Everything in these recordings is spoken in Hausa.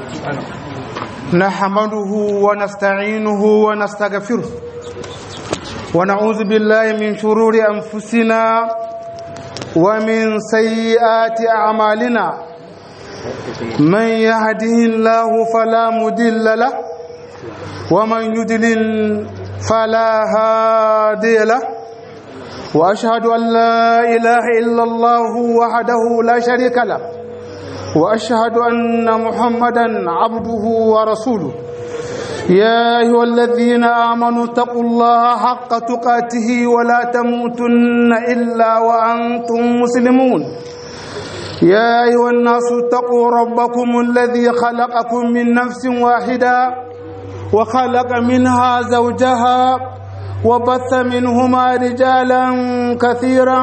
نحمده ونستعينه ونستغفره ونعوذ بالله من شرور أنفسنا ومن سيئات أعمالنا من يهده الله فلا مدل له ومن يدلل فلا هادي له وأشهد أن لا إله إلا الله وحده لا شريك له واشهد ان محمدا عبده ورسوله يا ايها الذين امنوا اتقوا الله حق تقاته ولا تموتن الا وانتم مسلمون يا ايها الناس اتقوا ربكم الذي خلقكم من نفس واحده وخلق منها زوجها وبث منهما رجالا كثيرا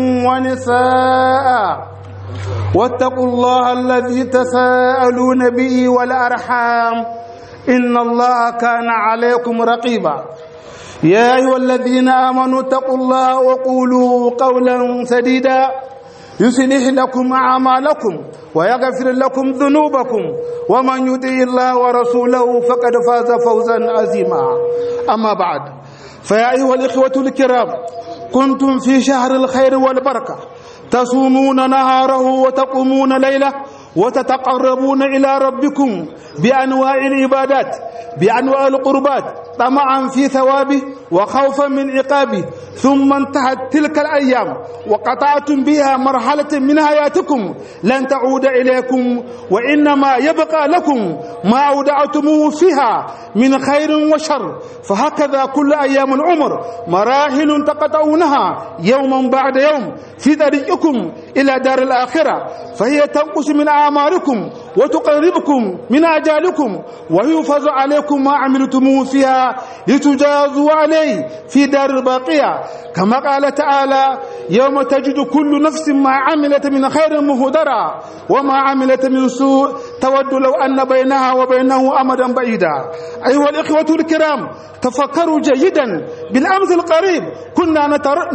ونساء واتقوا الله الذي تساءلون به والأرحام إن الله كان عليكم رقيبا يا أيها الذين آمنوا اتقوا الله وقولوا قولا سديدا يصلح لكم أعمالكم ويغفر لكم ذنوبكم ومن يطع الله ورسوله فقد فاز فوزا عظيما أما بعد فيا أيها الإخوة الكرام كنتم في شهر الخير والبركة تصومون نهاره وتقومون ليله وتتقربون إلى ربكم بأنواع العبادات بأنواع القربات طمعا في ثوابه وخوفا من عقابه ثم انتهت تلك الأيام وقطعتم بها مرحلة من حياتكم لن تعود إليكم وإنما يبقى لكم ما أودعتموه فيها من خير وشر فهكذا كل أيام العمر مراحل تقطعونها يوما بعد يوم في طريقكم إلى دار الآخرة فهي تنقص من أعماركم وتقربكم من أجالكم ويحفظ عليكم ما عملتموه فيها لتجازوا عليه في دار الباقية كما قال تعالى يوم تجد كل نفس ما عملت من خير مهدرا وما عملت من سوء تود لو أن بينها وبينه أمدا بعيدا أيها الإخوة الكرام تفكروا جيدا بالأمس القريب كنا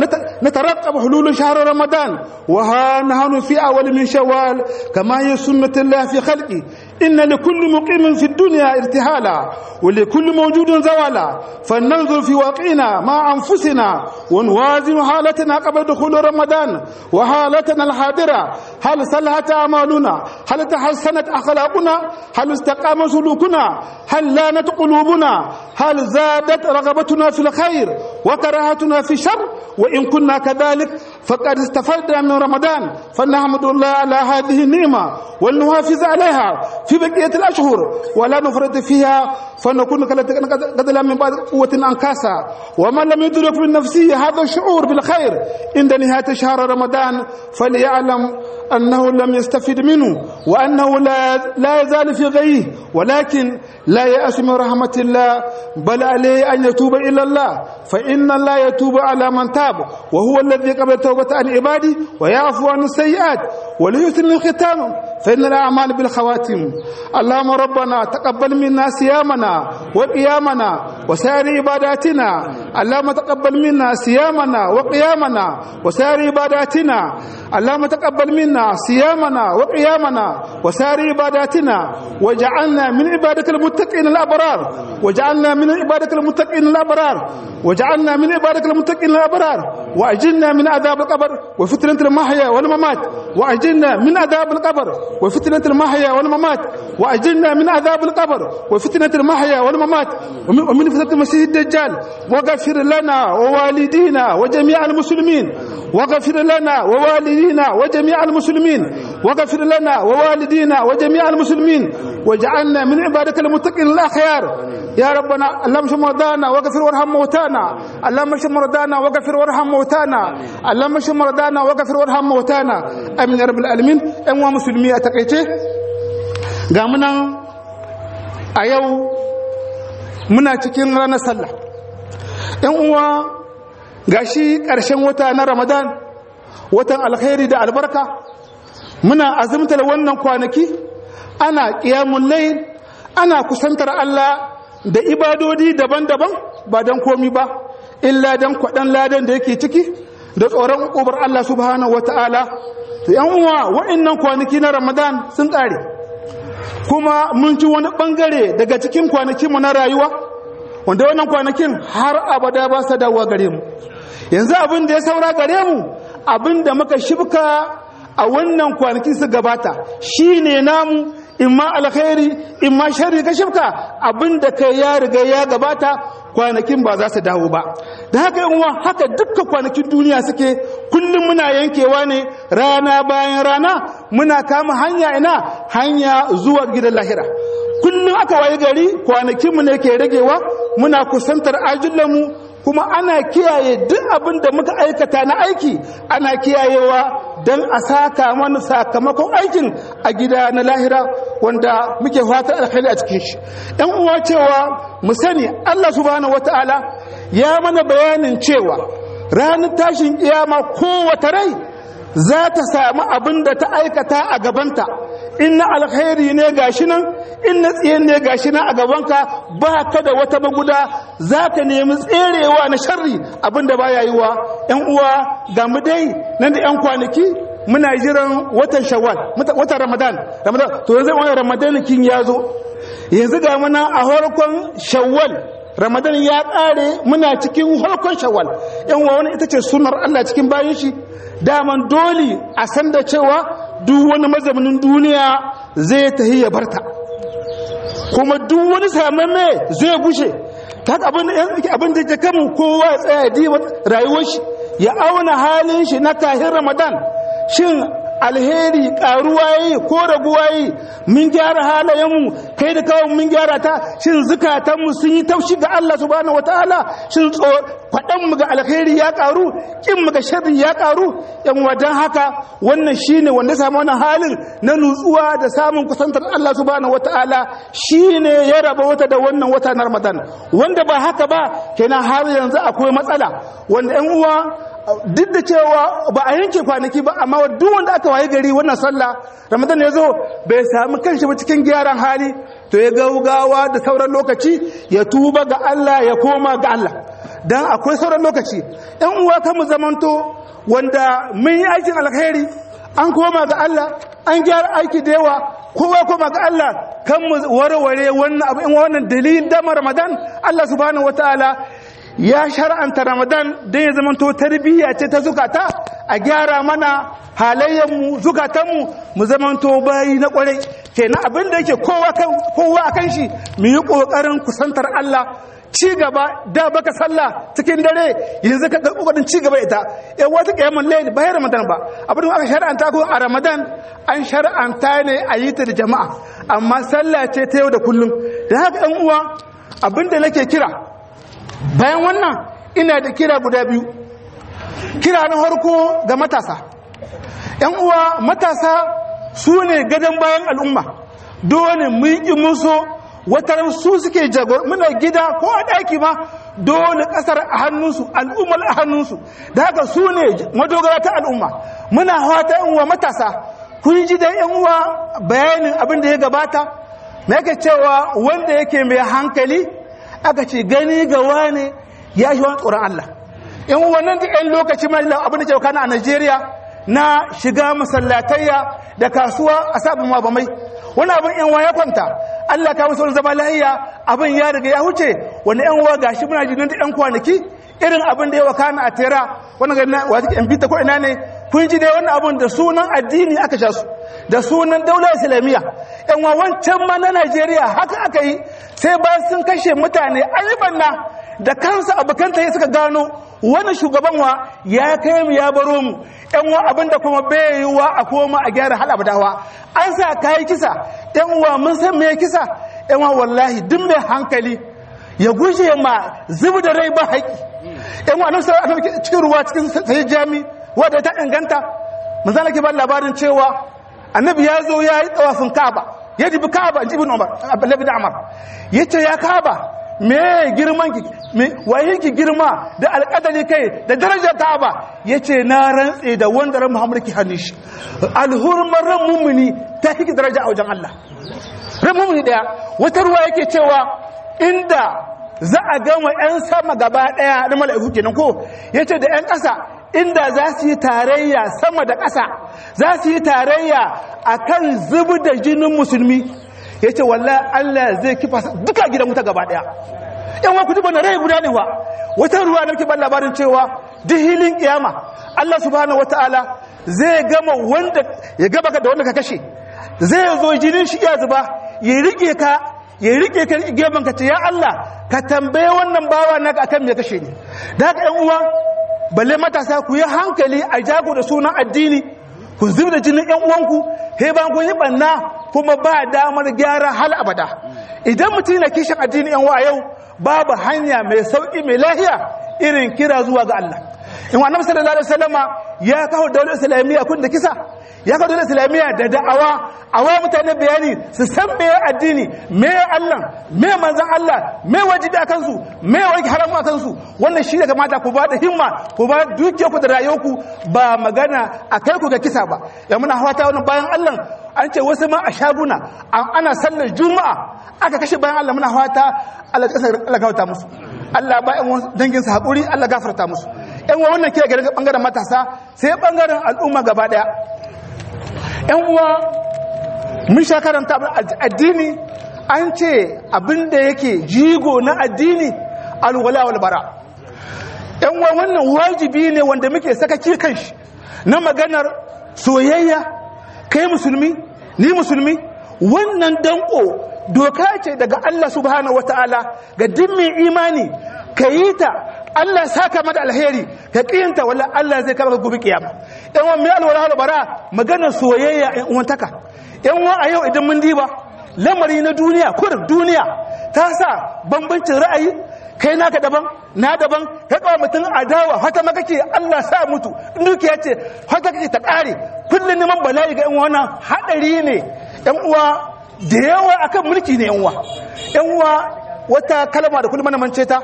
نترقب حلول شهر رمضان وها نحن في أول من شوال كما هي سنة الله في خلقه إن لكل مقيم في الدنيا ارتحالا ولكل موجود زوالا فلننظر في واقعنا مع أنفسنا ونوازن حالتنا قبل دخول رمضان وحالتنا الحاضرة هل صلحت أعمالنا هل تحسنت أخلاقنا هل استقام سلوكنا هل لانت قلوبنا هل زادت رغبتنا في الخير وكراهتنا في الشر وإن كنا كذلك فقد استفدنا من رمضان فنحمد الله على هذه النعمة ولنحافظ عليها في بقية الأشهر ولا نفرط فيها فنكون قد لم من بعد قوة أنكاسا ومن لم يدرك من نفسه هذا الشعور بالخير عند نهاية شهر رمضان فليعلم أنه لم يستفد منه وأنه لا, لا يزال في غيه ولكن لا يأس من رحمة الله بل عليه أن يتوب إلى الله فإن الله يتوب على من تاب وهو الذي قبل توبة عن عباده ويعفو عن السيئات وليسن الختام فإن الأعمال بالخواتم اللهم ربنا تقبل منا صيامنا وقيامنا وسائر عباداتنا اللهم تقبل منا صيامنا وقيامنا وسائر عباداتنا اللهم تقبل منا صيامنا وقيامنا وسائر عباداتنا وجعلنا من عبادك المتقين الأبرار وجعلنا من عبادك المتقين الأبرار وجعلنا من عبادك المتقين الأبرار وأجلنا من عذاب القبر وفتنة المحيا والممات وأجلنا من عذاب القبر وفتنة المحيا والممات وأجلنا من عذاب القبر وفتنة المحيا والممات ومن فتنة المسيح الدجال وغفر لنا ووالدينا وجميع المسلمين وغفر لنا ووالدينا وجميع المسلمين وغفر لنا ووالدينا وجميع المسلمين واجعلنا من عبادك المتقين الأخيار يا ربنا اللهم اشف مرضانا واغفر وارحم موتانا اللهم اشف مرضانا واغفر وارحم موتانا اللهم اشف مرضانا واغفر وارحم موتانا امين يا رب العالمين ان wa musulmi a takaice ga munan a yau muna cikin ranar sallah yan uwa gashi ƙarshen wata na ramadan watan alkhairi da albarka muna azumtar wannan kwanaki ana ƙiyamun layl ana kusantar Allah da ibadodi daban-daban ba don komi ba illa don kwaɗan ladan da yake ciki da tsoron ƙubar Allah subhanahu wata'ala to yan uwa wa'annan kwanaki na ramadan sun ƙare kuma mun ci wani bangare daga cikin kwanakinmu na rayuwa wanda wannan kwanakin har abada ba su dawowa gare mu yanzu abin da ya saura gare mu abin da muka shibka a wannan kwanakin su gabata shine namu imma alkhairi imma sharri ka shibka abin da kai ya riga ya gabata kwanakin ba za su dawo ba da haka yan haka dukkan kwanakin duniya suke kullum muna yankewa ne rana bayan rana muna kama hanya ina hanya zuwa gidan lahira kullum aka waye gari kwanakinmu ne ke ragewa muna kusantar ajullanmu kuma ana kiyaye duk abin da muka aikata na aiki ana kiyayewa don a saka mana sakamakon aikin a gida na lahira wanda muke fatan alkhairi a cikin shi ɗan uwa cewa mu sani Allah subhanahu wataala ya mana bayanin cewa ranar tashin kiyama kowace rai za ta samu abin da ta aikata a gabanta in na alkhairi ne gashi nan in na tsiyen ne gashi nan a gabanka ba ka da wata maguda za ka nemi tserewa na sharri abin da baya yi wa ‘yan uwa ga mu dai nan da ‘yan kwanaki muna jiran watan shawwal watan ramadan ramadan to yanzu wani ramadan kin ya zo yanzu ga muna a harkon shawwal ramadan ya ƙare muna cikin harkon shawwal ‘yan uwa wani ita ce sunar allah cikin bayan shi daman dole a san da cewa duk wani mazaunin duniya zai tahi ya barta kuma duk wani samamme zai bushe ta abin da ke kamun kowa ya tsaya diba rayuwar shi ya auna halin shi na kahin ramadan shin alheri karuwa yi ko raguwa yi mun gyara halayenmu kai da kawai mun gyara ta shin zukatanmu sun yi taushi ga Allah subhanahu wataala shin faɗan mu ga alheri ya karu kin mu ga sharri ya karu yan wadan haka wannan shine wanda samu wannan halin na nutsuwa da samun kusantar Allah subhanahu wataala shine ya raba wata da wannan wata na Ramadan wanda ba haka ba kenan har yanzu akwai matsala wanda yan uwa duk da cewa ba a yanke kwanaki ba amma duk wanda aka waye gari wannan sallah ramadan ya zo bai sami kanshi ba cikin gyaran hali to ya gaugawa da sauran lokaci ya tuba ga Allah ya koma ga Allah dan akwai sauran lokaci ɗan uwa kan mu zamanto wanda mun yi aikin alkhairi an koma ga Allah an gyara aiki da yawa kowa koma ga Allah kan mu warware wannan abu in wannan dalilin da ramadan Allah subhanahu wataala ya shar'anta ramadan don ya zamanto tarbiyya ce ta zukata a gyara mana halayenmu zukatanmu mu zamanto bayi na kwarai kenan abin da yake kowa a kan shi mu yi ƙoƙarin kusantar Allah ci gaba da baka sallah cikin dare yanzu ka ga kokarin ci gaba ita eh wata kiyamul layl ba ya ramadan ba abin da aka shar'anta ko a ramadan an shar'anta ne a yi ta da jama'a amma sallah ce ta yau da kullum da haka ɗan uwa abin da nake kira bayan wannan ina da kira guda biyu kira na harko ga matasa ‘yan uwa matasa su ne gadon bayan al'umma dole mun yi muso watar su suke jagor muna gida ko a ɗaki ma dole ƙasar a hannunsu al'ummar a hannunsu da haka su ne madogara ta al'umma muna hata ‘yan uwa matasa kun ji da ‘yan uwa bayanin abin da ya gabata na yake cewa wanda yake mai hankali aka ce gani ga wane ya shi wani tsoron Allah in wannan da yan lokaci mai abin da ke kana a Najeriya na shiga masallatayya da kasuwa a sabon mabamai wani abin yan ya kwanta Allah ka musu zama lahiya abin ya riga ya huce wani yan uwa gashi muna jinin da yan kwanaki irin abin da ya wakana a tera wani ga wata yan bita ko ina ne kun ji dai wannan abin da sunan addini aka sha su da sunan daular islamiyya yan wancan ma na Najeriya haka aka yi sai ba sun kashe mutane ayyuban na da kansa abokanta suka gano wani shugaban wa ya kai mu ya baro mu yan wa abinda kuma bai yi wa a koma a gyara hal abadawa an sa kayi kisa yan uwa mun san me kisa yan wa wallahi duk mai hankali ya guje ma zubi da rai ba haƙi yan wa nan sai cikin ruwa cikin sai jami wanda ta inganta mun zan ke ba labarin cewa annabi ya zo ya yi tsawafin ka'aba ya jibi ka'aba in ibn umar abdullahi da amar yace ya ka'aba me girman ki me waye ki girma da alƙadari kai da darajar ka'aba yace na rantse da wanda ran muhammad ki hannu shi alhurmar ran mummuni ta kike daraja a wajen Allah ran mummuni daya wata ruwa yake cewa inda za a gama yan sama gaba daya da mala'iku kenan ko yace da yan ƙasa inda za su yi tarayya sama da ƙasa za su yi tarayya a kan zubi da jinin musulmi yace wallahi Allah zai kifa duka gidan wuta gaba daya yan wa kutuba na rai guda ne wa wata ruwa da muke ban labarin cewa duk hilin kiyama Allah subhanahu wataala zai gama wanda ya gaba da wanda ka kashe zai zo jinin shi ya zuba ya rike ka ya rike ka gefen ka ce ya Allah ka tambaye wannan bawa naka akan me kashe ni da haka yan uwa balle matasa ku yi hankali a jago da sunan addini ku zub da jinin yan uwanku he ban kun yi banna kuma ba damar gyara hal abada idan mutum na kishin addini yan wa yau babu hanya mai sauki mai lahiya irin kira zuwa ga Allah in wa annabi sallallahu alaihi wasallama ya kawo daular islamiyya kun da kisa ya kawo daular islamiyya da da'awa awa mutane bayani su san me addini me Allah me manzon Allah me wajibi a kansu me wani haramu a kansu wannan shi da kamata ku ba da himma ku ba dukiya ku da rayuwarku ba magana a kai ku ga kisa ba ya muna hawata wannan bayan Allah an ce wasu ma a shaguna ana sallar juma'a aka kashe bayan Allah muna hawata Allah kasar Allah gauta musu Allah ba ƴan dangin su haƙuri Allah gafarta musu ƴan uwa wannan ke ga bangaren matasa sai bangaren al'umma gaba daya ƴan uwa mun sha karanta addini an ce abinda yake jigo na addini alwala wal bara ƴan uwa wannan wajibi ne wanda muke saka kan shi na maganar soyayya kai musulmi ni musulmi wannan danko doka ce daga Allah subhanahu wataala ga duk mai imani ka yi ta Allah saka mata alheri ka kiyanta wala Allah zai kama gobe kiyama yan wa mai alwala wal bara maganar soyayya yan uwantaka yan wa a yau idan mun diba lamari na duniya kur duniya ta sa bambancin ra'ayi kai naka daban na daban ka kawo mutum adawa hata maka ke Allah sa mutu dukiya ce hata kake ta kare kullum neman bala'i ga yan wannan hadari ne yan uwa da yawa akan mulki ne yan uwa yan uwa wata kalma da kullum mana mance ta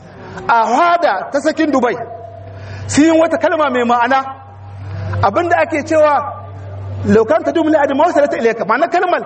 a hada ta sakin dubai sun yi wata kalma mai ma'ana abinda ake cewa lokanta dumli adi mawasalata ilaika ma'ana kalmar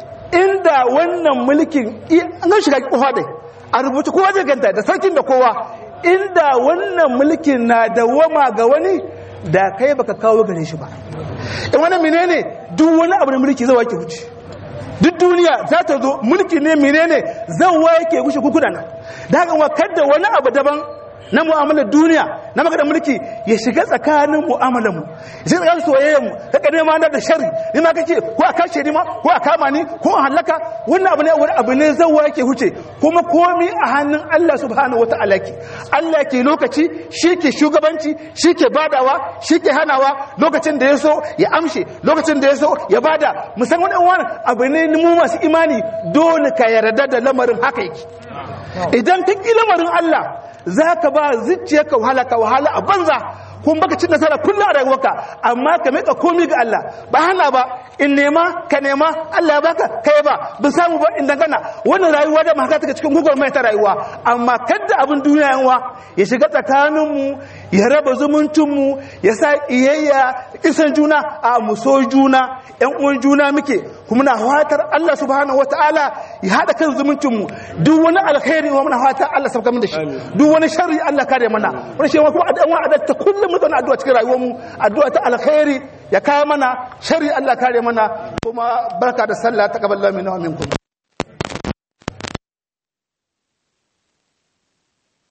inda wannan mulkin an shiga kofa dai a rubuta kowa zai ganta da sarkin da kowa inda wannan mulkin na dawama ga wani da kai baka kawo gare shi ba in wani menene duk wani abu da mulki zai wake wuce duk duniya za ta zo mulki ne menene zan wake wuce kukudana da haka wa kadda wani abu daban na mu'amalar duniya na maganar mulki ya shiga tsakanin mu'amalar mu ya shiga tsakanin soyayyar mu ka kane ma da sharri ni ma kace ko a kashe ni ma ko a kama ni ko a halaka wannan abu ne wani abu ne zawa yake huce kuma komi a hannun Allah subhanahu wata'ala ke Allah ke lokaci shi ke shugabanci shi ke badawa shi ke hanawa lokacin da ya so ya amshe lokacin da ya so ya bada musamman wani abu ne mu masu imani dole ka yarda da lamarin haka yake idan ka ƙi lamarin Allah za ka ba zuciyarka wahala ka wahala a banza kun baka cin nasara kullum a rayuwarka amma ka meka komi ga Allah ba hana ba in nema ka nema Allah ya baka kai ba bin samu ba in dangana wannan rayuwa da maka take cikin gugur mai ta rayuwa amma kadda abin duniya yanwa ya shiga tsakanin mu ya raba zumuncin mu ya sa iyayya isan juna a mu so juna yan uwan juna muke kuma na fatar Allah subhanahu wataala ya hada kan zumuncin mu duk wani alkhairi wa muna fatar Allah sabka mun da shi duk wani sharri Allah kare mana wani shi kuma addu'a adatta kullum mu zauna addu'a cikin rayuwar mu addu'a ta alkhairi ya kawo mana sharri Allah kare mana kuma barka da sallah taqabbalallahu minna wa minkum